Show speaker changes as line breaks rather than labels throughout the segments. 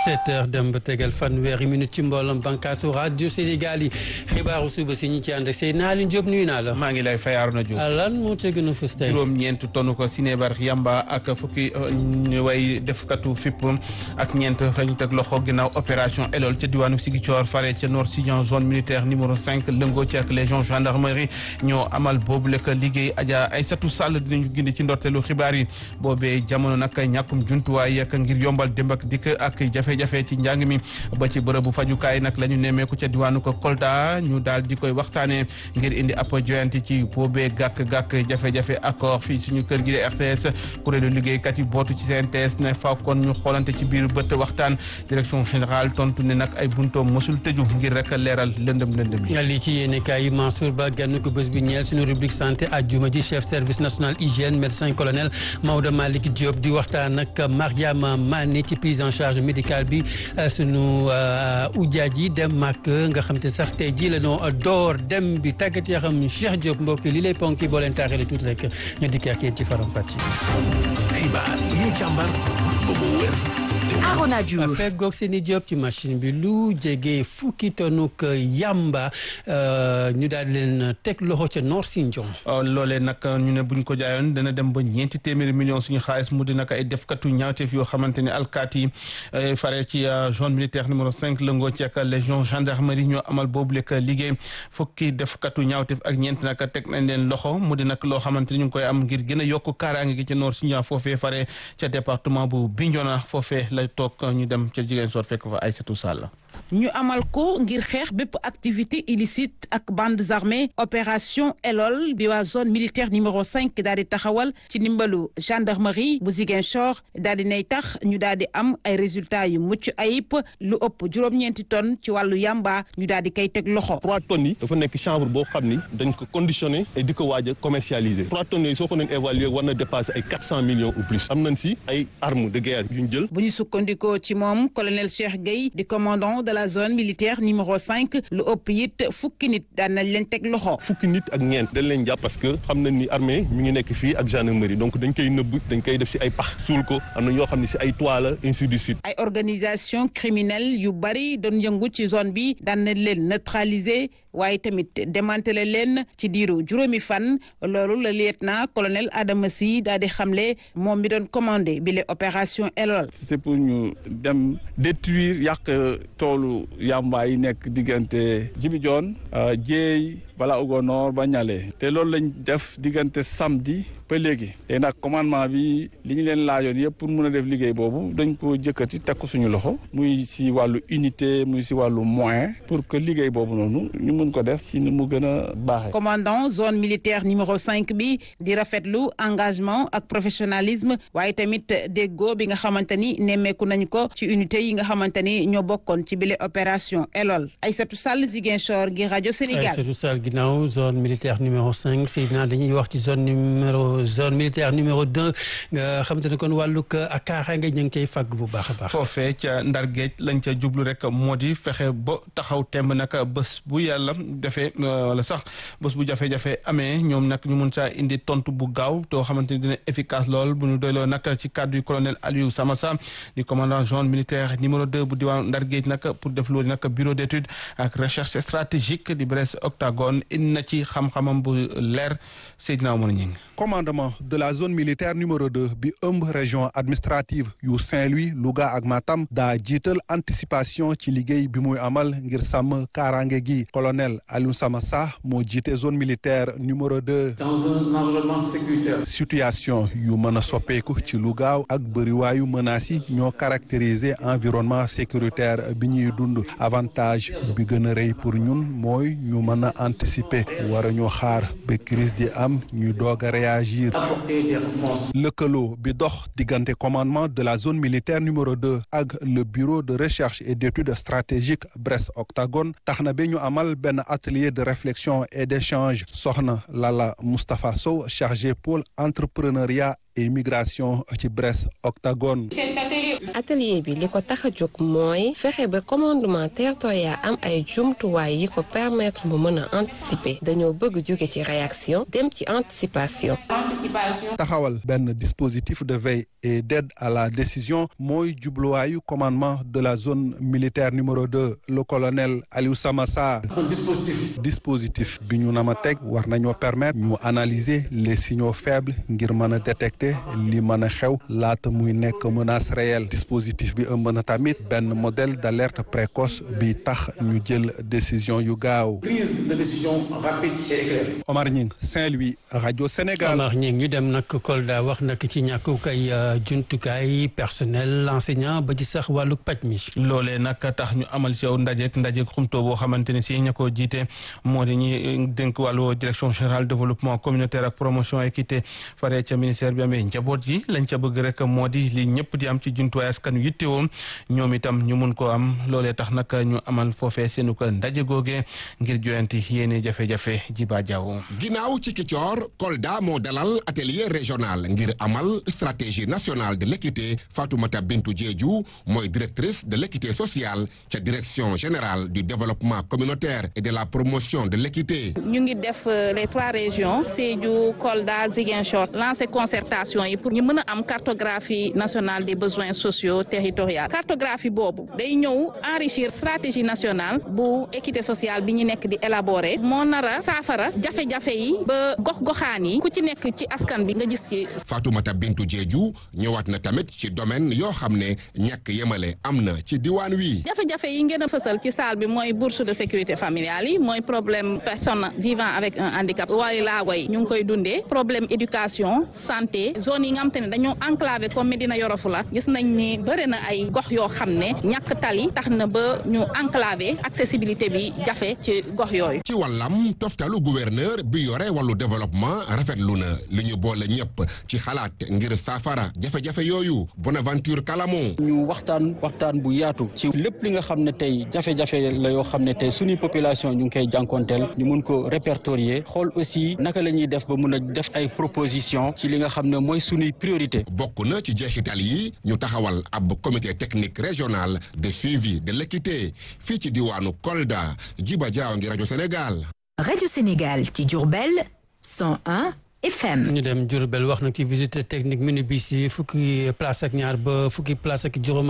sept heures dem ba tegal fanweeri minute ci mbooloom bànqaasu rajo Sénégal yi xibaaru suba si ñu ci ànd ak Seydina Aliou Diop nuyu naa la.
maa ngi lay fayaaru na Diouf.
lan moo ca gën a fës tey.
juróom-ñeent tonn ko sinébar yamba ak fukki way defkatu fipp ak ñeent fa ñu teg loxo ginnaaw opération Elol ca diwaanu Ziguinchor fare ca Nord Sindian zone militaire numéro 5 lëngoo ci ak légion gendarmerie ñoo amal boobu lekk liggéey Adja Aïssatou Sall dinañu gindi ci ndorteelu xibaar yi boobee jamono nag ñàkkum jumtuwaay ak ngir yombal démb ak dikk ak jafe-jafe ci njàng mi ba ci bërëbu fajukaay nag la ñu nemmeeku ca diwaanu ko Kolda ñu daal di koy waxtaanee ngir indi ab joyanti ci boobee gàkk-gàkk jafe-jafe accord fii suñu kër gi de RTS kuréelu liggéeykat yi bootu ci CNTS ne faaw kon ñu xoolante ci biir bët waxtaan direction générale tontu ne nag ay buntoom mosul tëju ngir rek leeral lëndëm lëndëm yi.
li ci yéene kaay yi Mansour Ba gann ko bés bi ñeel suñu rubrique santé àjjuma ji chef service national hygiène médecin colonel Maodo Malick Diop di waxtaan ak Mariama Mané ci prise en charge médicale bi sunu ujaaj yi dem màkk nga xam te sax tey jii la noo door dem bi tàggat yoo xam Cheikh Diop mbokk li lay ponki boo leen taaxee tuuti rek ñu dikk ak yéen ci faram fàcc.
xibaar yi ñu càmbar ba mu wér.
Arona Diouf
feggoog seeni Diop ci machine bi lu jege fukki tonuk yamba ñu daal di leen teg loxo ca Nord Sindian.
loolee nag ñu ne buñ ko jaayoon dana dem ba ñeenti téeméeri million suñu xaalis mu di nag ay defkatu ñaawteef yoo xamante ne alkaati yi fare ci zone militaire numéro 5 lëngoo ci ak légion gendarmerie ñoo amal boobu lekk liggéey fukki defkatu ñaawteef ak ñeent nag teg nañ leen loxo mu di nag loo xamante ni ñu ngi koy am ngir gën a yokk kaaraange gi ca Nord Sindian foofee fare ca département bu Bignona foofee lay toog ñu dem ca jigéen soor fekk fa Aïssatou Sall
ñu amal ko ngir xeex bépp activité illicite ak bandes armées opération Elol bi waa zone militaire numéro 5 daal di taxawal ci ndimbalu gendarmerie bu Ziguinchor daal di nay tax ñu daal di am ay résultats yu mucc ayib lu ëpp juróom-ñeenti tonnes ci wàllu yamba ñu daal di koy teg loxo.
3 tonnes yi dafa nekk chanvre boo xam ni dañ ko conditionné et di ko waaj a commercialiser 3 tonnes yi soo ko doon évaluer war na dépasser ay 400 millions ou plus am nañ si ay armes de guerre yu ñu jël.
bu ñu sukkandikoo ci moom colonel Cheikh Gueye di commandant de la zone militaire numéro 5 lu ëpp it fukki nit daan nañ leen teg loxo.
fukki nit ak ñeent dañ leen jàpp parce que xam nañ ni armée mi ngi nekk fii ak gendarmerie donc dañ koy nëbb dañ koy def si ay pax suul ko am na ñoo xam ne si ay toit la ainsi de suite.
ay organisation criminelle yu bari doon yëngu ci zone bi daan nañ leen neutraliser waaye tamit démantelé leen ci diiru juróomi fan loolu la lieutenant colonel Adama Sy daal di xamle moom mi doon commandé bile opération Elol.
c'est pour ñu dem détruire yàq toolu yamba yi nekk diggante Djibi Dione Dieye bala Ugo Nord ba ñale te loolu lañ def diggante samedi ba léegi te nag commandement bi li ñu leen laajoon yëpp pour mun a def liggéey boobu dañ ko jëkkati teg ko suñu loxo muy si wàllu unité muy si wàllu moyen pour que liggéey boobu noonu ñu mun ko def si ni mu gën a baaxee.
commandant zone militaire numéro 5 bi di rafetlu engagement ak professionnalisme waaye tamit déggoo bi nga xamante ni nemmeeku nañ ko ci unité yi nga xamante ni ñoo bokkoon ci bile opération Elol Aïssatou Sall Ziguinchor gi rajo Sénégal.
Aïssatou Sall ginnaaw zone militaire numéro 5 Seydina dañuy wax ci zone numéro zone militaire numéro 2 nga xamante ne kon wàllug ak kaaraange ñu ngi koy fàgg bu baax a baax.
foofee ca ndar géej lañ ca jublu rek moo di fexe ba taxaw temb nag bés bu yàlla defee wala sax bés bu jafe-jafe amee ñoom nag ñu mun saa indi tontu bu gaaw too xamante ni dina efficace lool bu ñu doyloo nag ci cadre yu colonel Aliou Samassa di commandant zone militaire numéro 2 bu diwaan ndar géej nag pour def loolu nag bureau d'étude ak recherche stratégique di Brest Octogone indi na ci xam-xamam bu leer Seydina Omar Ñing
commandement de la zone militaire numéro 2 bi ëmb région administrative yu Saint-Louis Louga ak Matam daa jiital anticipation ci liggéey bi muy amal ngir sàmm kaaraange gi colonel Aliou Samassa moo jiite zone militaire numéro 2.
dans un environnement sécuritaire.
situation yu mën a soppeeku ci lu gaaw ak bëriwaayu menaces yi ñoo caractériser environnement sécuritaire bi ñuy dund avantage bi gën a rëy pour ñun mooy ñu mën a anticiper war a ñu xaar ba crise di am ñu doog a réagir. lëkkaloo bi dox diggante commandement de la zone militaire numéro 2 ak le bureau de recherche et d'études stratégiques Brest Octogone tax na ba ñu amal benn atelier de réflexion et d'échange soxna Lala Moustapha Sow chargé pôle entrepreneuriat et migration ci Brest Octogone.
atelier bi li ko tax a jóg mooy fexe ba commandement territorial am ay jumtuwaay yi ko permettre mu mën a anticiper dañoo bëgg jóge ci réaction dem ci anticipation.
taxawal benn dispositif de veille et d'aide à la décision mooy jubluwaayu commandement de la zone militaire numéro deux le colonel Aliou Samassa. dispositif bi ñu nama teg war nañoo permettre ñu analyser les signaux faibles ngir mën a détecter li mën a xew laata muy nekk menace réelle dispositif bi ëmb na tamit benn modèle d'alerte précoce bi tax ñu jël décision yu gaaw.
prise de décision rapide et éclairée.
Omar Ñing Saint-Louis rajo Sénégal.
Omar Ñing ñu dem nag Kolda wax nag ci ñàkkuk ay jumtukaay personnel enseignant ba ci sax wàllu paj mi.
loolee nag tax ñu amal si yow ndajeek ndajeek xumto boo xamante ne si ña ko jiite moo di ñi dénk wàllu direction générale développement communautaire ak promotion équité fare ca ministère bi amee njaboot ji lañ ca bëgg rek moo di li ñëpp di am ci jumtuwaay askan yittewoo ñoom itam ñu mun koo am loolee tax nag ñu amal foofee seenu ko ndaje googe ngir joyanti yéene jafe-jafe jiba jaww
ginnaaw ci Kicoor Kolda moo dalal atelier régional ngir amal stratégie nationale de l'équité Fatoumata Bintou Diédhiou mooy directrice de l'équité sociale ca direction générale du développement communautaire et de la promotion de l'équité
ñu ngi def les trois régions Sédhiou Kolda Ziguinchor lancer concertation yi pour ñu mën a am cartographie nationale des besoins sociaux territoriaux cartographie boobu day ñëw enrichir stratégie nationale bu équité sociale bi ñu nekk di élaborer moo nara saafara jafe-jafe yi ba gox-goxaan yi ku ci nekk ci askan bi nga gis ci.
Fatoumata Bintou Diédhiou ñëwaat na tamit ci domaine yoo xam ne ñàkk yemale am na ci diwaan wi.
jafe-jafe yi ngeen a fësal ci salle bi mooy bourse de sécurité familiale yi mooy problème personne vivant avec un handicap wala laago yi ñu ngi koy dundee problème éducation santé zone yi nga xam te ne dañoo enclavé comme Médina Yoro Foulah gis nañ ni bëri na ay gox yoo xam ne ñàkk tali tax na ba ñu enclavé accessibilité bi jafe ci gox yooyu.
ci wàllam toftalu gouverneur bi yore wàllu développement rafetlu na li ñu boole ñëpp ci xalaat ngir saafara jafe-jafe yooyu Bonaventure Kalamo.
ñu waxtaan waxtaan bu yaatu ci lépp li nga xam ne tey jafe-jafe la yoo xam ne tey suñuy population ñu ngi koy jànkonteel ñu mun ko répertorier xool aussi naka la ñuy def ba mun a def ay proposition ci li nga xam ne mooy suñuy priorité
bokk na ci jeexital yi ñu taxawal ab comité technique régional de suivi de l'équité fii ci diwaanu Kolda Jiba Jaaw ngi rajo Sénégal.
rajo Sénégal ci Diourbel 101 FM.
ñu dem Diourbel wax nag ci visite technique minibus yi fukki place ak ñaar ba fukki place ak juróom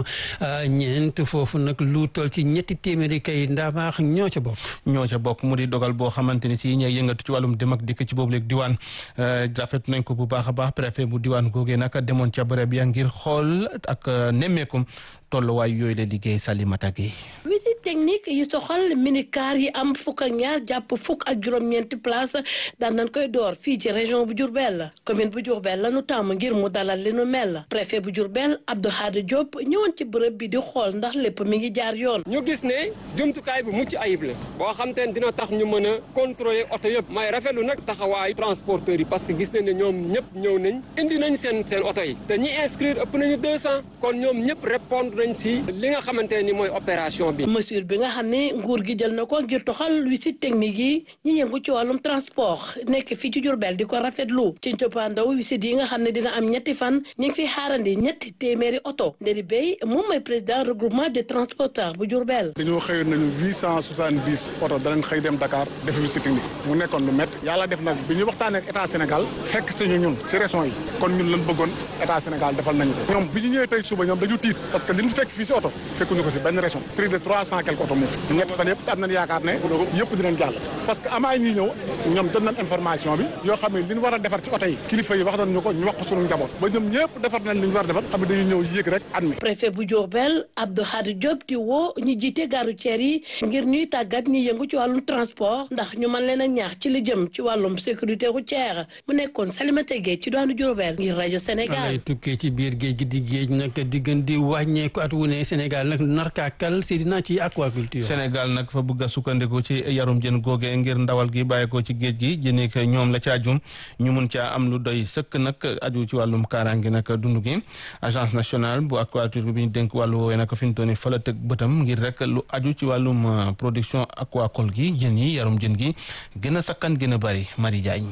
ñeent foofu nag lu toll ci ñetti téeméeri kay ndaamaax ñoo ca bokk.
ñoo ca bokk mu di dogal boo xamante ni si ñooy yëngatu ci wàllum dem ak dikk ci boobu léegi diwaan rafet nañ ko bu baax a baax préfet bu diwaan googee nag demoon ca bërëb ya ngir xool ak nemmeekum tolluwaay yooyu la liggéey Salimata Gueye.
visite technique yi soxal minicar yi am fukk ak ñaar jàpp fukk ak juróom-ñeenti place daan nañ koy door fii ci région bu Diourbel commune bu Diourbel la nu tàmm ngir mu dalal li nu mel préfet bu Diourbel Abdou Khadre Diop ñëwoon ci bërëb bi di xool ndax lépp mi ngi jaar yoon.
ñu gis ne jumtukaay bi mucc ayib la boo xam te ne dina tax ñu mën a contrôler oto yëpp may rafetlu nag taxawaayu transporteurs yi parce que gis nañ ne ñoom ñëpp ñëw nañ indi nañ seen seen oto yi te ñi inscrire ëpp nañu 200 kon ñoom ñëpp répondre nañ si li nga xamante ne ni mooy opération bi.
mesure bi nga xam ne nguur gi jël na ko ngir toxal visite technique yi ñi yëngu ci wàllum transport nekk fii ci Diourbel di ko rafetlu ci njëppaandaw visite yi nga xam ne dina am ñetti fan ñu ngi fiy xaarandi ñetti téeméeri oto Nderi Bey moom mooy président regroupement des transporteurs bu Diourbel.
dañoo xëyoon nañu huit cent soixante dix oto danañ xëy dem Dakar def visite technique mu nekkoon lu métti yàlla def nag bi ñu waxtaanee ak état Sénégal fekk sañu ñun si régions yi kon ñun lañ bëggoon état Sénégal defal nañu ko ñoom bi ñu ñëwee tey suba ñoom dañu tiit parce que li ñu fekk fii si oto fekkuñu ko si benn région plus de trois cent quelques oto moo fi ñetti fan yëpp am nañ yaakaar ne yëpp dinañ jàll parce que amaay ñuy ñëw ñoom jot nañ information bi yoo xam ne li ñu war a defar ci oto yi kilifa yi wax nañ ñu ko ñu wax ko suñu njaboot ba ñoom ñëpp defar nañ li ñu war a defar xam ne dañuy ñëw yéeg rek admis
préfet bu Diourbel Abdou Khadre Diop di woo ñi jiite gare routière yi ngir ñuy tàggat ñi yëngu ci wàllum transport ndax ñu mën leen a ñaax ci li jëm ci wàllum sécurité routière mu nekkoon Salimata Gueye ci doonu Diourbel ngir rajo Sénégal
lay tukkee ci biir géej gi di géej nag di gën di wàññeeku at wu ne Sénégal nag narkaakal Seydina ci aquaculture
Sénégal nag fa bëgg a sukkandiku ci yarum jën googee ngir ndawal gi bàyyeekoo ci géej gi jëni ko ñoom la ca jum ñu mun caa am lu doy sëkk nag aju ci wàllum kaaraange nag dund gi agence nationale bu aquaculture bi ñu dénk wàllu woowee nag fi mu toll nii fa la tëg bëtam ngir rek lu aju ci wàllum production aquacole gi jën yi yarum jën gi gën a sakkan gën a bari Marie Diagne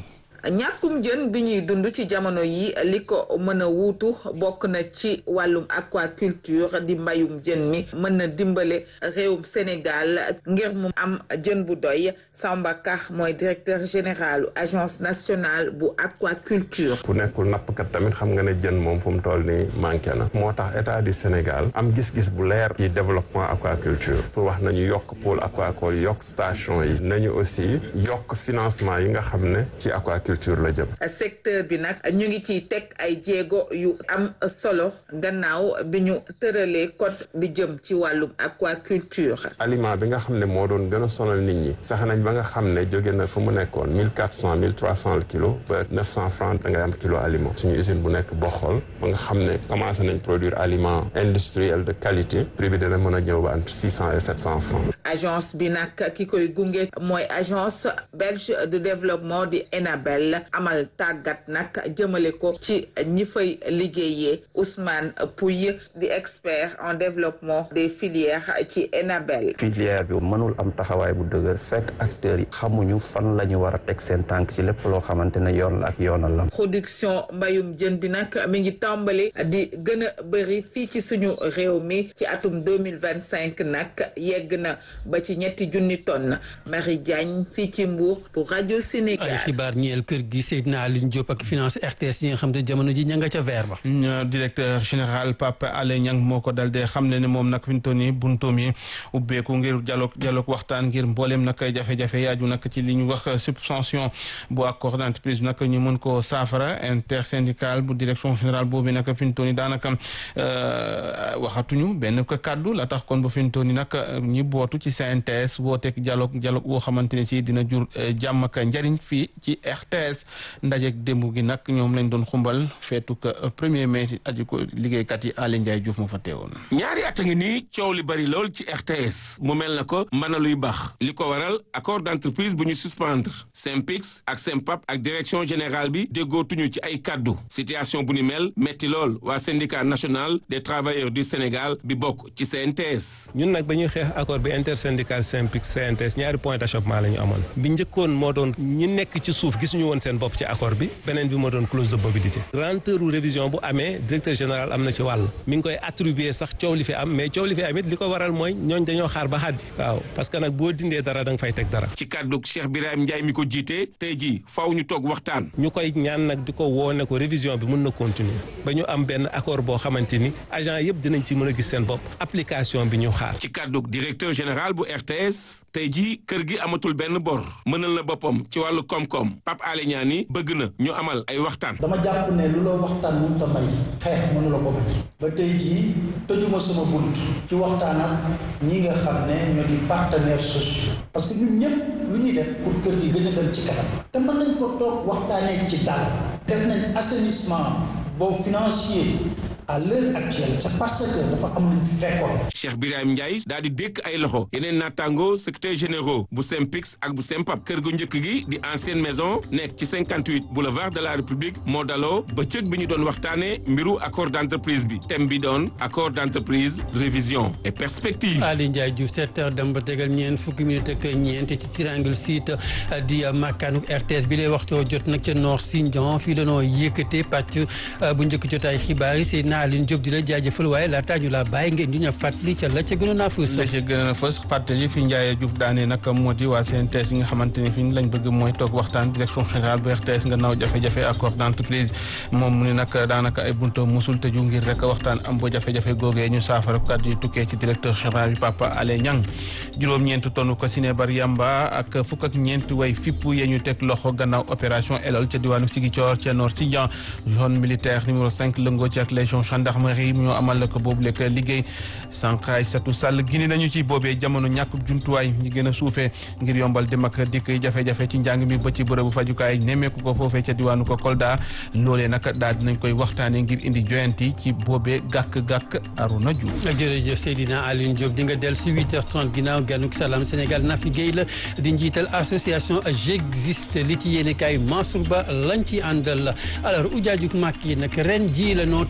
ñàkkum jën bi ñuy dund ci jamono yi li ko mën a wuutu bokk na ci wàllum aquaculture di mbayum jën mi mën na dimbale réewum Sénégal ngir mu am jën bu doy Samba Ka mooy directeur général agence nationale bu aquaculture.
ku nekkul nappkat tamit xam nga ne jën moom fu mu toll nii manqué na moo tax état du Sénégal am gis-gis bu leer ci développement aquaculture pour wax nañu yokk pôle aquacole yokk station yi nañu aussi yokk financement yi nga xam ne ci aquaculture la jëm.
secteur bi nag ñu ngi ciy teg ay jéego yu am solo gannaaw bi ñu tëralee code bi jëm ci wàllum aquaculture.
aliment bi nga xam ne moo doon gën a sonal nit ñi fexe nañ ba nga xam ne jóge na fa mu nekkoon mille quatre cent mille trois cent le kilo ba neuf cent francs da ngay am kilo aliment suñu usine bu nekk Boxol ba nga xam ne commencé nañ produire aliment industriel de qualité prix bi dina mën a ñëw ba entre six cent et sept cent francs.
agence bi nag ki koy gunge mooy agence belge de développement di ENABEL amal tàggat nag jëmale ko ci ñi fay liggéeyee Ousmane Pouy di expert en développement des filières ci ENABEL.
filière bi mënul am taxawaay bu dëgër fekk acteurs yi xamuñu fan la ñu war a teg seen tànk ci lépp loo xamante ne yoon la ak yoonal la.
production mbayum jën bi nag mi ngi tàmbali di gën a bëri fii ci suñu réew mi ci atum deux mille vingt cinq nag yegg na ba ci ñetti junni tonnes Marie Diagne fii ci Mbour pour rajo Sénégal.
ay xibaar ñeel kër gi Seydina Aline Diop ak finance RTS yi nga xam ne jamono ji ña nga ca vert ba.
directeur général Pape Alé Niang moo ko dal de xam ne ne moom nag fi mu toll nii buntoom yi ubbeeku ngir dialogue dialogue waxtaan ngir mbooleem nag jafe-jafe yaaju nag ci li ñu wax subvention bu accord d'entreprise bi nag ñu mën koo saafara intersyndical bu direction générale boobu nag fi mu toll nii daanaka waxatuñu benn ko kàddu la tax kon ba fi mu toll nii nag ñi bootu ci CNTS wooteeg dialogue dialogue boo xamante ne si dina jur jàmm ak njariñ fii ci RTS ndajeeg démb gi nag ñoom lañ doon xumbal feetu ko premier mai aju ko liggéeykat yi Aly Ndiaye Diouf moo fa teewoon.
ñaari at a ngi nii coow li bari lool ci RTS mu mel na ko mën na luy baax li ko waral accord d'entreprise bu ñu suspendre SYNPICS ak SYNPAP ak direction générale bi déggootuñu ci ay kaddu situation bu ni mel metti lool waa syndicat national des travailleurs du Sénégal bi bokk ci CNTS.
ñun nag ba ñuy xeex accord bi intersyndical SYNPICS CNTS ñaari point d'achoppement la ñu amoon bi njëkkoon moo doon ñi nekk ci suuf gisuñu woon seen bopp ci accord bi beneen bi moo doon clause de mobilité lenteuru révision bu amee directeur général am na ci wàll mi ngi koy attribuer sax coow li fi am mais coow li fi am it li ko waral mooy ñooñ dañoo xaar ba xaddi waaw parce que nag boo dindee dara da nga fay teg dara
ci kàddu Cheikh Birahim Ndiaye mi ko jiite tey jii faw ñu toog waxtaan
ñu koy ñaan nag di ko woone ko révision bi mun na continuer ba ñu am benn accord boo xamante ni agent yëpp dinañ ci mën a gis seen bopp application bi ñu xaar
ci kàddu directeur général bu RTS tey jii kër gi amatul benn bor mënal na boppam ci wàllu koom-koom Pape Alé Niang ni bëgg na ñu amal ay waxtaan
dama jàpp ne lu la waxtaan mënut a may xeex mënu la ko may ba tey jii tëjuma sama bunt ci waxtaan ak ñi nga xam ne ñoo di partenaires sociaux parce que ñun ñëpp lu ñuy def pour kër gi gën a dem ci kanam te mën nañ ko toog waxtaanee ci dal def nañ assainissement boobu financier à l'heure actuelle c'est parce que dafa am lu ñu fekkoon.
Cheikh Birahim Ndiaye daal di dékk ay loxo yeneen naataango secrétaire généraux bu SYNPICS ak bu SYNPAP kër gu njëkk gi di ancienne maison nekk ci 58 boulevard de la République moo daloo bëccëg bi ñu doon waxtaanee mbiru accord d'entreprise bi thème bi doon accord d'entreprise révision et perspective.
Aly Ndiaye Diouf 7 heures dem ba tegal ñeent fukki minute ak ñeent ci triangle site di makkaanu RTS bi lay waxtoo jot nag ca Nord Sindian fii la noo yëkkatee pàcc bu njëkk jotaay xibaar yi Seydina Aline Diop di la jaajëfal waaye laataa ñu laa bàyyi ngeen di ñu fàttali ca la ca gënoon a fës.
la ca gënoon a fës fàttali fi Ndiaye Diouf daane nag moo di waa CNTS yi nga xamante ni fi lañ bëgg mooy toog waxtaan direction générale bu RTS nga naaw jafe-jafe accord d'entreprise moom mu ne nag daanaka ay bunto musul tëju ngir rek waxtaan am ba jafe-jafe googee ñu saafara kàddu yi tukkee ci directeur général bi Papa Alé Niang juróom-ñeent tonn ko sinébar yamba ak fukk ak ñeent way fipp yee ñu teg loxo gannaaw opération Elol ca diwaanu Ziguinchor ca Nord Sindian zone militaire numéro 5 lëngoo ci ak légion gendarmerie ñoo amal ko boobu lekk liggéey sànqaay satu sàll gini nañu ci boobee jamono ñàkk jumtuwaay ñi gën a suufee ngir yombal dem ak dikk jafe-jafe ci njàng mi ba ci bërëbu fajukaay nemmeeku ko foofee ca diwaanu ko Kolda loolee nag daal dinañ koy waxtaanee ngir indi joyanti ci boobee gàkk-gàkk Aruna Diouf.
jërëjëf Seydina Aline Diop di nga dellu si 8h30 ginnaaw ganuk salaam Sénégal Nafi Guèye la di njiital association J'existe li ci yéene kaay Mansour Ba lañ ci àndal alors ujaajuk màkk yi nag ren ji la noo tàmbalee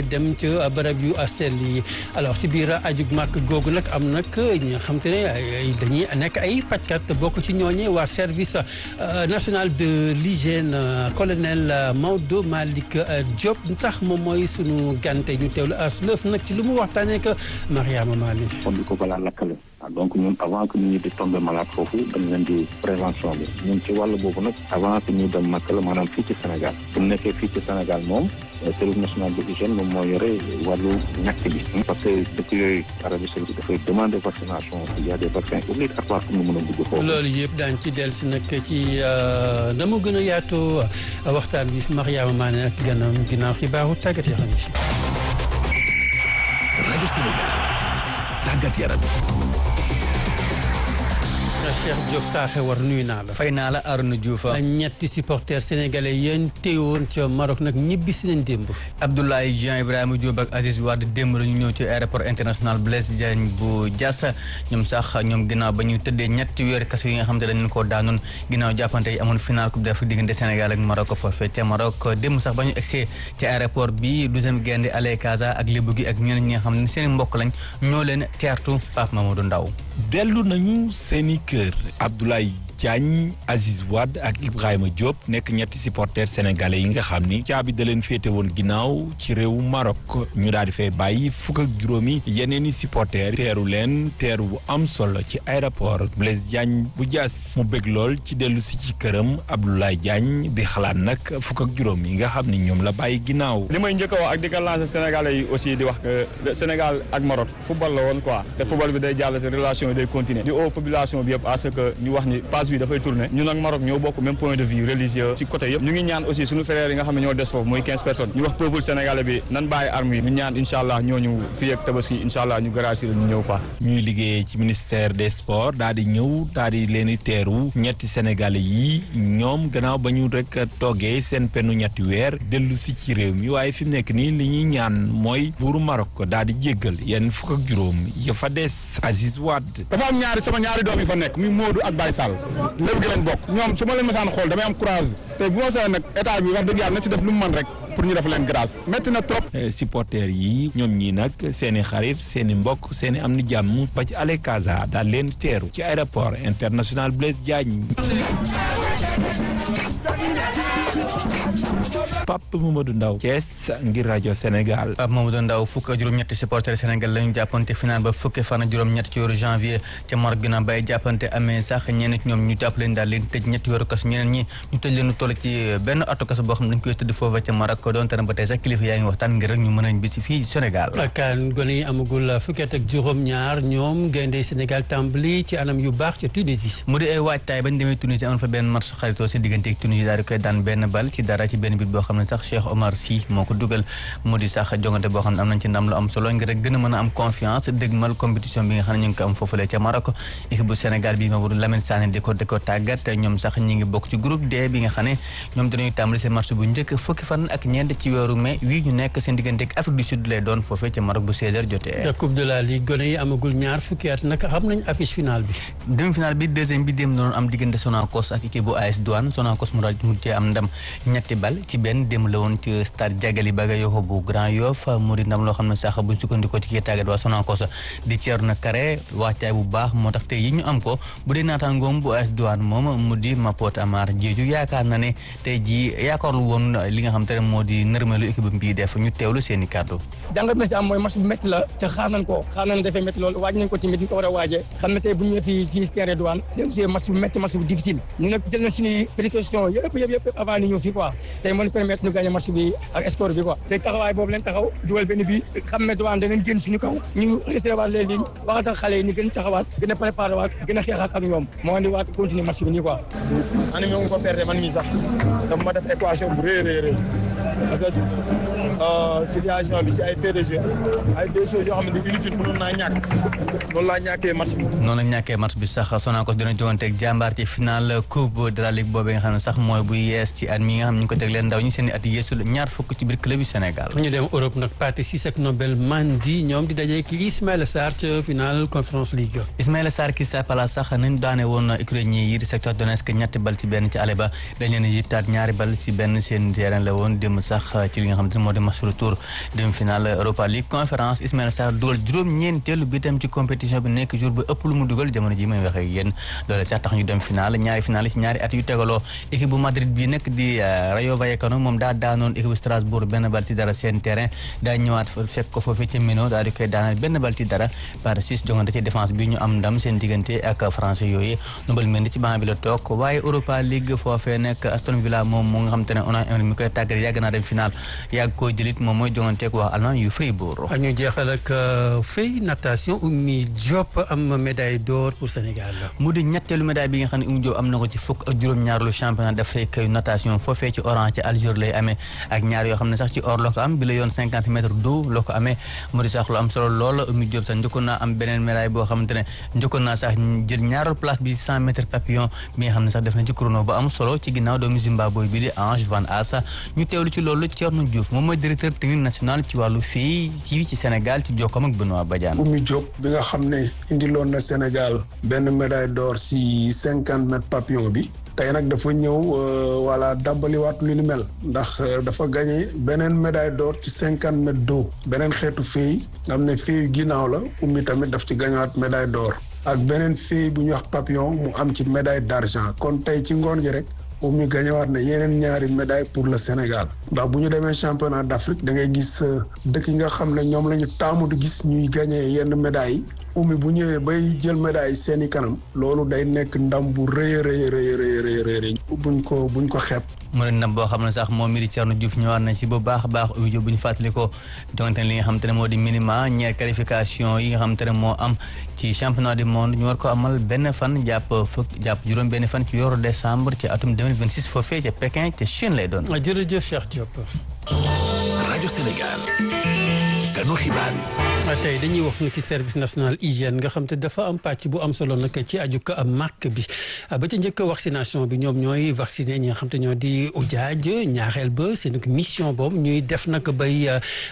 dem ca barab yu sell yi alors ci biir ajug màkk googu nag am nag ñi nga xam te ne dañuy nekk ay pajkat bokk ci ñooñe waa service national de l'hygiène colonel Maodo Malick Diop tax moom mooy sunu gante ñu teewlu as lëf nag ci lu mu waxtaanee ak Mariama Mali.
kon di ko balaa lakkale donc ñun avant que nit ñi di tomber malade foofu dañ leen di prévention bi ñun ci wàll boobu nag avant que ñuy dem Makka la maanaam fii ci Sénégal bu nekkee fii ci Sénégal moom service national de l'hygiène moom moo yore wàllu ñàkk bi parce que dëkk yooyu Arabie Saoudite dafay demander vaccination il y a des vaccins obligatoires pour ñu mën a dugg foofu.
loolu yëpp daañu ci dellusi nag ci na mu gën a yaatoo waxtaan bi Mariama Mané ak gannaaw ginnaaw xibaaru tàggat yoo xam ne si.
rajo Sénégal tàggat yaram.
Cheikh Diop Saaxe war nuyu naa la.
fay naa la Arona Diouf.
ñetti supporters sénégalais yéen teewoon ca Maroc nag ñibbi si nañ démb.
Abdoulaye Dieng Ibrahima Diop ak Aziz Wade démb la ñu ñëw ci aéroport international Blaise Diagne bu Diass ñoom sax ñoom ginnaaw ba ñu tëddee ñetti weer kaso yi nga xam ne dañu ko daanoon ginnaaw jàppante yi amoon final coupe d'Afrique diggante Sénégal ak Maroc foofee ca Maroc démb sax ba ñu egsee ci aéroport bi douzième gaynde Ale Casa ak Lébu gi ak ñeneen ñi nga xam ne seen mbokk lañ ñoo leen teertu Pape Mamadou Ndaw
dellu nañu seeni kër Abdoulaye Diagne Aziz Wade ak Ibrahima Diop nekk ñetti supporters sénégalais yi nga xam ni caabi da leen féete woon ginnaaw ci réewu Maroc ñu daal di fay bàyyi fukk ak juróomi yeneen i supporters teeru leen teeru bu am solo ci aéroport Blaise Diagne bu Diass mu bëgg lool ci dellu si ci këram Abdoulaye Diagne di xalaat nag fukk ak juróom yi nga xam ni ñoom la bàyyi ginnaaw.
li may njëkk a wax ak di ko lancer sénégalais yi aussi di wax que Sénégal ak Maroc football la woon quoi te football bi day jàll te relation yi day continuer di au population bi yëpp à ce que ñu wax ni page bi dafay tourner ñun ak Maroc ñoo bokk même point de vue religieux ci côté yëpp ñu ngi ñaan aussi suñu frères yi nga xam ne ñoo des foofu muy 15 personnes ñu wax peuple sénégalais bi nan bàyyi armes yi ñu ñaan incha allah ñooñu fii ak tabaski incha allah ñu gracier ñu ñëw quoi.
ñuy liggéeyee ci ministère des sports daal di ñëw daal di leen di teeru ñetti sénégalais yi ñoom gannaaw ba ñu rek toggee seen pennu ñetti weer dellu si ci réew mi waaye fi mu nekk nii li ñuy ñaan mooy buuru Maroc daal di jéggal yenn fukk ak juróom ya fa des Aziz Wade.
dafa am ñaari sama ñaari doom yi fa nekk muy Modou ak Baye Sall lépp gi lañ bokk ñoom su ma leen masaan xool damay am courage te bu ma seen nag état bi wax dëgg yàlla na si def lu mu mën rek pour ñu def leen grâce métti na trop.
supporters yi ñoom ñii nag seen i xarit seen i mbokk seen i am ni jàmm ba ci Ale Casa daal leen teeru ci aéroport international Blaise Diagne. Pape Mamadou Ndaw Thiès ngir rajo Sénégal
Pape Mamadou Ndaw fukk ak juróom-ñetti supporter Sénégal la ñu jàppante final ba fukki fan ak juróom-ñett ci weeru janvier ca Maroc ginnaaw bay jàppante amee sax ñenn ci ñoom ñu jàpp leen daal leen tëj ñetti weeru kaso ñeneen ñi ñu tëj leen toll ci benn atu kaso boo xam ne dañ koy tëdd foofa ca Maroc doon tane ba tey sax kilifa yaa ngi waxtaan ngir rek ñu mën a bi si fii Sénégal
kan gone yi amagul fukki at ak juróom-ñaar ñoom gaynde Sénégal tàmbali ci anam yu baax ca Tunisie
mu di ay waajtaay bañ demee Tunisie amoon fa benn match xaritoo si diggante ak Tunisie daal di koy daan benn bal ci dara ci benn bit boo xam ne sax Cheikh Omar Sy moo ko dugal mu di sax jongante boo xam ne am nañ ci ndam lu am solo ngir rek gën a mën a am confiance dégmal compétition bi nga xam ne ñu ngi ko am foofulee ca Maroc équipe bu Sénégal bi Mamadou Lamine Sané di ko di ko tàggat ñoom sax ñi ngi bokk ci groupe D bi nga xam ne ñoom dinañu tàmbali seen match bu njëkk fukki fan ak ñeent ci weeru mai wii ñu nekk seen diggante ak Afrique du Sud lay doon foofee ca Maroc bu 16h jotee
coupe de la ligue gone yi amagul ñaar fukki at nag xam nañ affiche finale bi
demi finale bi deuxième bi démb doon am diggante Sonacos ak équipe bu AS Douane Sonacos mu daal mujjee am ndam ñetti bal ci benn démb la woon ci stade Diagali Bagayoko bu Grand Yoff mu di ndam loo xam ne sax buñ sukkandikoo ci kii tàggat waa Sonacos di Thierno Kare waajtaay bu baax moo tax tey yi ñu am ko bu dee naataangoom bu AS Douane moom mu di Mapot Amar Diédhiou yaakaar na ne tey jii yaakaarlu woon li nga xam te ne moo di nërmeelu équipe bi def ñu teewlu seen i kàddu
jàngat na si am mooy match bu métti la te xaar nañ ko xaar nañ dafay métti loolu waaj nañ ko tamit ñu ko war a waajee xam ne tey bu ñu ñëwee fii fii terrain Douane dañ joué match bu métti match bu difficile ñu nag jël nañ suñuy précaution yëpp yëpp yëpp avant ni ñëw fii quoi tey mën permettre ñu gagné match bi ak score bi quoi tey taxawaay boobu leen taxaw dugal benn bi xam ne Douane danañ génn suñu kaw ñu resté waat les lignes waxatal xale yi ni gën taxawaat gën a préparé waat gën a xeexaat ak ñoom moo andi waat continuer match bi nii quoi ani mo ko perdre man mii sax dafa ma def équation bu rëy rëy rëy parce que situation bi si ay fait de jeu ay deux choses yoo xam ne inutile mënoon naa ñàkk noonu laa ñàkkee match bi
noonu la ñàkkee match bi sax Sonacos dina jogante ak jàmbaar ci final coupe de la ligue boobee nga xam ne sax mooy bu yees ci at mi nga xam ne ñu ngi ko teg leen ndaw ñi seen i at yeesul ñaar fukk ci biir club yu Sénégal
ñu dem Europe nag Pathé Ciss ak Nobel Mendy ñoom di dajee ki Ismaïla Sarr ca final Conference League
Ismaïla Sarr Crystal Palace sax nañ daane woon ukrainien yi di secteur Donetsk ñetti bal ci benn ci ale ba dañ leen yittaat ñaari bal ci benn seen terrain la woon démb sax ci li nga xam ne moo di match retour demi-finale Europa League conférence Ismaïla Sarr dugal juróom-ñeenteelu bi tam ci compétition bi nekk jour bu ëpp lu mu dugal jamono ji may waxee ak yéen loolu sax tax ñu dem finale ñaari finale ci ñaari at yu tegaloo équipe bu Madrid bi nekk di Rayo Vallecano moom daa daanoon équipe bu Strasbourg benn bal ci dara seen terrain daa ñëwaat fekk ko foofee ca Mino daal di koy daanal benn bal ci dara par six jongante ci défense bi ñu am ndam seen diggante ak français yooyu Nobel Mendy ci banc bi la toog waaye Europa League foofee nekk Aston Villa moom mu nga xam te ne Unai Emery mi koy tàggat yàgg naa dem final yàgg koo jëlit moom mooy jonganteeg waa Allemagne yu Fribourg.
ñu jeexal ak fay natation Oumy Diop am médaille d'or pour Sénégal.
mu di ñetteelu médaille bi nga xam ne Oumy Diop am na ko ci fukk ak juróom-ñaarlu championnat d'Afrique yu natation foofee ci Oran ci Algérie lay amee ak ñaar yoo xam ne sax ci or la ko am bi la yoon cinquante mètres d'eau la ko amee mu di sax lu am solo lool Oumy Diop sax njëkkoon naa am beneen médaille boo xamante ne njëkkoon naa sax jël ñaareelu place bi cent mètres papillon bi nga xam ne sax def na ci chrono ba am solo ci ginnaaw doomu Zimbabwe bi di Ange Van Asa ñu teewlu ci loolu Thierno Diouf moom mooy directeur technique national ci wàllu fii ci ci Sénégal ci jokkoom ak Benoît Badiane.
Oumy Diop bi nga xam ne indiloon na Sénégal benn médaille d'or si cinquante mètres papillon bi. tey nag dafa ñëw voilà dàbbaliwaat lu ni mel ndax dafa gagné beneen médaille d'or ci cinquante mètres d'eau beneen xeetu fii nga xam ne fii ginnaaw la Oumy tamit daf ci gagnéwaat médaille d'or ak beneen fii bu ñuy wax papillon mu am ci médaille d'argent kon tey ci ngoon gi rek Oumy gagnéwaat na yeneen ñaari médaille pour le Sénégal ndax bu ñu demee championnat d'Afrique da ngay gis dëkk yi nga xam ne ñoom la ñu taamu di gis ñuy gagné yenn médailles yi Oumy bu ñëwee bay jël médaille seeni kanam loolu day nekk ndam bu rëy a rëy rëy rëy rëy buñ ko buñ ko xeeb.
mu ne ndam boo xam ne sax moom mi di Thierno Diouf ñëwaat na ci bu baax a baax Oumy Diop bu ñu fàttali ko jonte li nga xam te ne moo di minima ñeer qualification yi nga xam te ne moo am ci championnat du monde ñu war ko amal benn fan jàpp fukk jàpp juróom benn fan ci weeru décembre ci atum 2026 foofee ca Pékin ca Chine lay doon.
jërëjëf Cheikh Diop.
rajo Sénégal. kanu xibaar yi.
tey dañuy wax nag ci service national hygiène nga xam te dafa am pàcc bu am solo nag ci aju ko am màkk bi ba ca njëkk vaccination bi ñoom ñooy vacciner ñi nga xam te ñoo di ujaaj ñaareel ba seen mission boobu ñuy def nag bay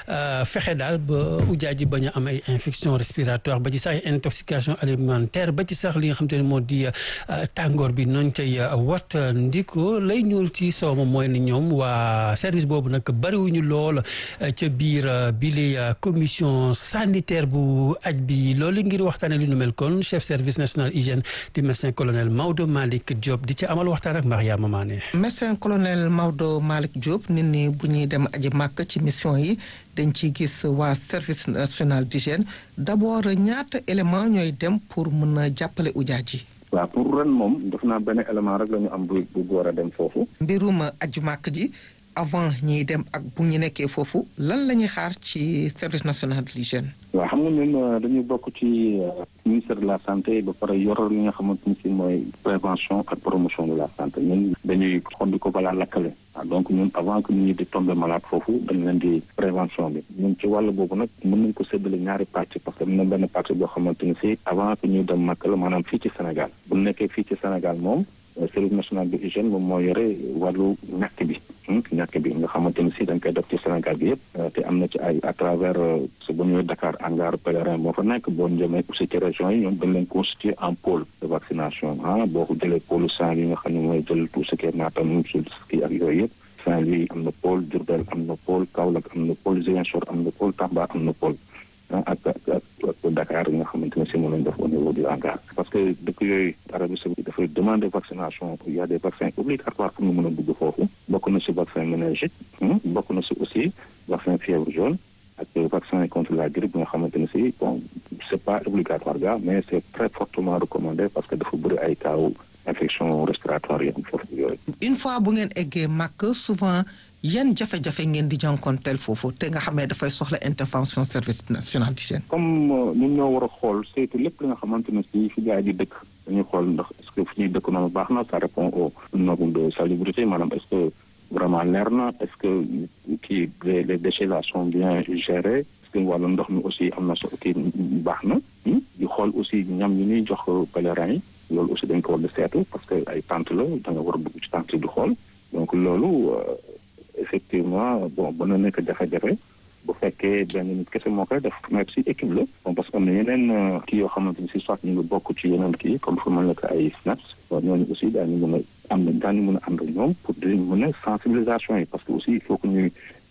fexe daal ba ujaaj yi bañ a am ay infection respiratoire ba ci sax ay intoxication alimentaire ba ci sax li nga xam te ne moo di tàngoor bi noonu cay wat ndiko lay ñuul ci soow moom mooy ni ñoom waa service boobu nag bariwuñu lool ca biir bi li commission sanitaire bu aj bi loolu ngir waxtaane lu nu mel kon chef service national hygiène di médecin colonel Maodo Malick Diop di ci amal waxtaan ak Mariama Mané
médecin colonel Maodo Malick Diop nit ñi bu ñuy dem aji màkk ci mission yi dañ ciy gis waa service national d'hygiène d'abord ñaata élément ñooy dem pour mën a jàppale ujaaj yi
waaw pour ren moom def naa benn élément rek la ñu am bu bu war a dem foofu
mbirum aju màkk ji avant ñiy dem ak bu ñu nekkee foofu lan la ñuy xaar ci service national de l'hygiène
waaw xam nga ñun dañuy bokk ci ministère de la santé ba pare yor li nga xamante ni si mooy prévention ak promotion de la santé ñun dañuy xondi ko balaa lakkale waaw donc ñun avant que nit ñi di tomber malade foofu dañ leen di prévention bi ñun ci wàll boobu nag mën nañ ko séddale ñaari pàcc parce que am na benn pàcc boo xamante ni si avant que ñuy dem màkk la maanaam fii ci Sénégal bu nekkee fii ci Sénégal moom service national de hygiène moom moo yore wàllu ñàkk bi ñàkk bi nga xamante ni si dañ koy def ci Sénégal bi yëpp te am na ci ay à travers su ba ñëwee Dakar hangar pèlerin moo fa nekk boo jëmee aussi ci régions yi ñoom dañ leen constituer en pôle de vaccination ah boo ko jëlee pôle Saint-Louis nga xam ne mooy jël tout ce qui est Matam Sulski ak yooyu yëpp Saint-Louis am na pôle Diourbel am na pôle Kaolack am na pôle Ziguinchor am na pôle Tamba am na pôle ak ak ak Dakar yi nga xamante ne si moom lañ def au niveau du hangar parce que dëkk yooyu Arabie Saoudite dafay demander vaccination il y a des vaccins obligatoires pour ñu mën a dugg foofu bokk na si vaccin méningite bokk na si aussi vaccin fièvre jaune ak vaccin contre la grippe bi nga xamante ne si bon c'est pas obligatoire ga mais c'est très fortement recommandé parce que dafa bëri ay cas infection respiratoire yi am foofu yooyu.
une fois bu ngeen eggee màkk souvent yan jafe-jafe ngeen di jànkonteel foofu te nga xam ne dafay soxla intervention service national d'hygiène
comme ñun ñoo war a xool saytu lépp li nga xamante ne si fi gars yi di dëkk dañuy xool ndax est-ce que fi ñuy dëkk noonu baax na ça répond au normes de salubrité maanaam est-ce que vraiment leer na est-ce que kii les les déchets là sont bien gérés est-ce que wàllu ndox mi aussi am na so kii baax na di xool aussi ñam yi ñuy jox pèlerins yi loolu aussi dañ ko war di seetu parce que ay tente la da nga war a dugg ci tente yi di xool donc loolu effectivement bon mën na nekk jafe-jafe bu fekkee benn nit kese moo koy def mais si équipe la bon parce que am na yeneen kii yoo xamante ni si soit ñu ngi bokk ci yeneen kii comme fu mel ne que ay SNAPS bon ñooñu aussi daañu mën a am na daañu mën a ànd ak ñoom pour di mën a sensibilisation yi parce que aussi il faut que ñuy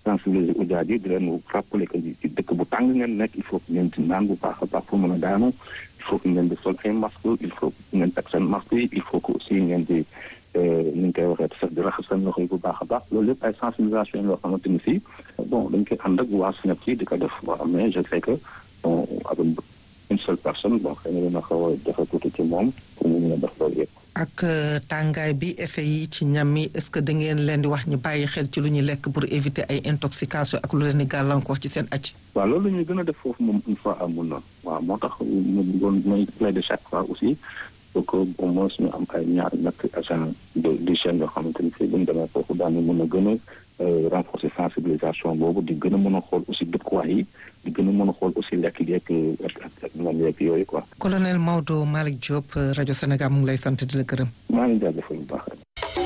sensibiliser ujaaj yi di leen rappeler que ci dëkk bu tàng ngeen nekk il faut que ngeen di naan bu baax a baax pour mën a daanu il faut que ngeen di sol ay masque il faut que ngeen teg seen masque yi il faut que aussi ngeen di ni ñu koy waxee sax di raxas seen loxo yi bu baax a baax loolu lépp ay sensibilisation yoo xamante ni si bon dañ koy ànd ak waa SNEP ci di ko def waaw mais je sais que bon avec une seule personne bon xëy na dina xaw a jafe tuuti ci moom pour mu mën a def loolu yëpp.
ak tàngaay bi effet yi ci ñam yi est-ce que da ngeen leen di wax ñu bàyyi xel ci lu ñuy lekk pour éviter ay intoxication ak lu leen di gàllankoor ci seen acc
waaw loolu la ñuy gën a def foofu moom une fois amul noonu waaw moo tax mu doon may plaider chaque fois aussi pour que au moins ñu am ay ñaar ñetti agent de d'hygiène yoo xamante ni fii bu ñu demee foofu daañu mën a gën a renforcer sensibilisation boobu di gën a mën a xool aussi dëkkuwaay yi di gën a mën a xool aussi lekk yeeg ak ak ñoom yeeg yooyu quoi.
colonel Maodo Malick Diop rajo Sénégal mu ngi lay sant di la gërëm.
maa ngi jaajëfal bu baax.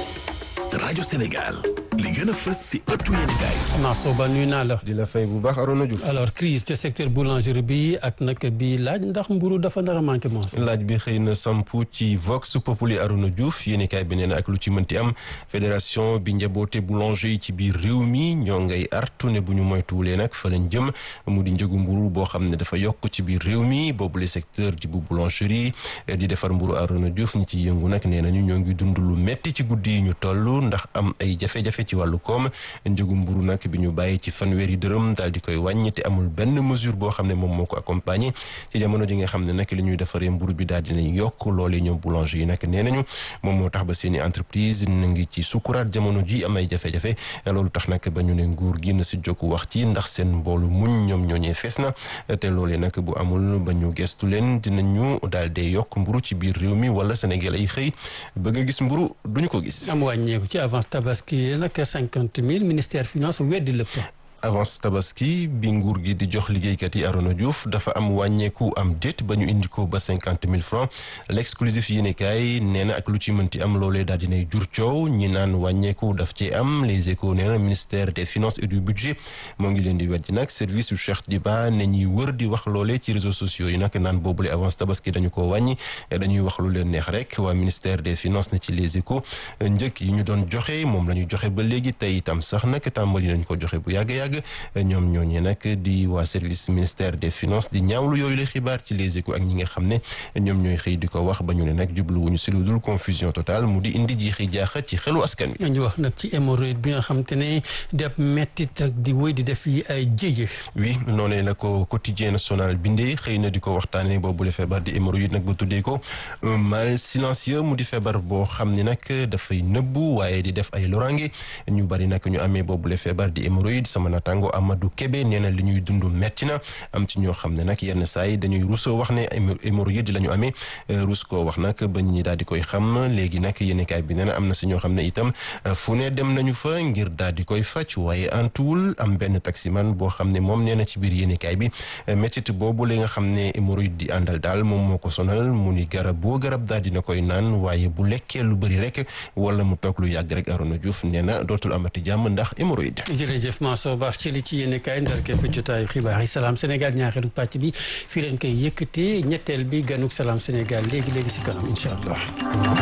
rajo Sénégal li gën a fës si ëttu yéenekaay.
Mansour Ba nuyu naa la.
di la fay bu baax Arona Diouf.
alors crise ca secteur boulangerie bi ak nag bi laaj ndax mburu dafa nar a manqué Mansour.
laaj bi xëy na sampu ci Vox Populi Arona Diouf yéenekaay bi nee na ak lu ci mënti am fédération bi njaboote boulanger yi ci biir réew mi ñoo ngay artu ne bu ñu moytuwulee nag fa lañ jëm mu di njëgu mburu boo xam ne dafa yokk ci biir réew mi boobule secteur ji bu boulangerie di defar mburu Arona Diouf ñi ci yëngu nag nee nañu ñoo ngi dund lu metti ci guddi yi ñu toll ndax am ay jafe-jafe ci wàllu koom njëgu mburu nag bi ñu bàyyi ci fanweeri dërëm daal di koy wàññi te amul benn mesure boo xam ne moom moo ko accompagné ci jamono ji nga xam ne nag li ñuy defaree mburu bi daal dinañ yokk loolee ñoom boulanger yi nag nee nañu moom moo tax ba seeni entreprise na ngi ci sukuraat jamono ji am ay jafe-jafe loolu tax nag ba ñu ne nguur gi na si jokk wax ci ndax seen mboolu muñ ñoom ñooñee fees na te loolee nag bu amul ba ñu gestu leen dinañu daal di yokk mburu ci biir réew mi wala Sénégal ay xëy bëgg a gis mburu duñu ko gis
am wàññeeku ci avance tabaski nag cinquante mille ministère finance weddi lépp.
avance tabaski bi nguur gi di jox liggéeykat yi Arona Diouf dafa am wàññeeku am déet ba ñu indi ko ba cinquante mille francs l'exclusif yéenekaay nee na ak lu ci mënti am loolee daal dinay jur coow ñi naan wàññeeku daf ci am les échos nee na ministère des finances et du budget moo ngi leen di weddi nag service yu Cheikh Diba ne ñuy wër di wax loolee ci réseaux sociaux yi nag naan boobule avance tabaski dañu ko wàññi dañuy wax lu leen neex rek waa ministère des finances na ci les échos njëkk yi ñu doon joxe moom la ñu joxe ba léegi tey itam sax nag tàmbali nañ ko joxe bu yàgg yàgg ñoom ñooñu nag di waa service ministère des finances di ñaawlu yooyu la xibaar ci les échos ak ñi nga xam ne ñoom ñooy xëy di ko wax ba ñu ne nag jubluwuñu si lu dul confusion totale mu di indi jiixi jaaxa ci xelu askan wi.
ñu wax nag ci hémorroïde bi nga xam te ne def mettit ak di wéy di def yi ay jéye.
oui noonee la ko quotidien national bindee xëy na di ko waxtaanee boobu la feebar di hémorroïde nag ba tuddee ko un mal silencieux mu di feebar boo xam ne nag dafay nëbbu waaye di def ay lorange ñu bari nag ñu amee boobu la feebar di hémorroïde sama natango Amadou Kébé nee na li ñuy dund metti na am ci ñoo xam ne nag yenn saa yi dañuy rusoo wax ne hémorroïde la ñu amee rus koo wax nag ba ñi daal di koy xam léegi nag yéenekaay bi nee na am na si ñoo xam ne itam fu ne dem nañu fa ngir daal di koy faj waaye antuwul am benn taximan boo xam ne moom nee na ci biir yéenekaay bi métit boobu la nga xam ne hémorroïde di àndal daal moom moo ko sonal mu ni garab boo garab daal dina koy naan waaye bu lekkee lu bëri rek wala mu toog lu yàgg rek Arona Diouf nee na dootul amati jàmm ndax hémorroïde
jërëjëf Mansour Ba ci li ci yéen kaay ndar képp jotaayu xibaar yi salaam Sénégal ñaareelu pàcc bi fii leen koy yëkkatee ñetteel bi ganuk salaam Sénégal léegi léegi si kanam incha allah.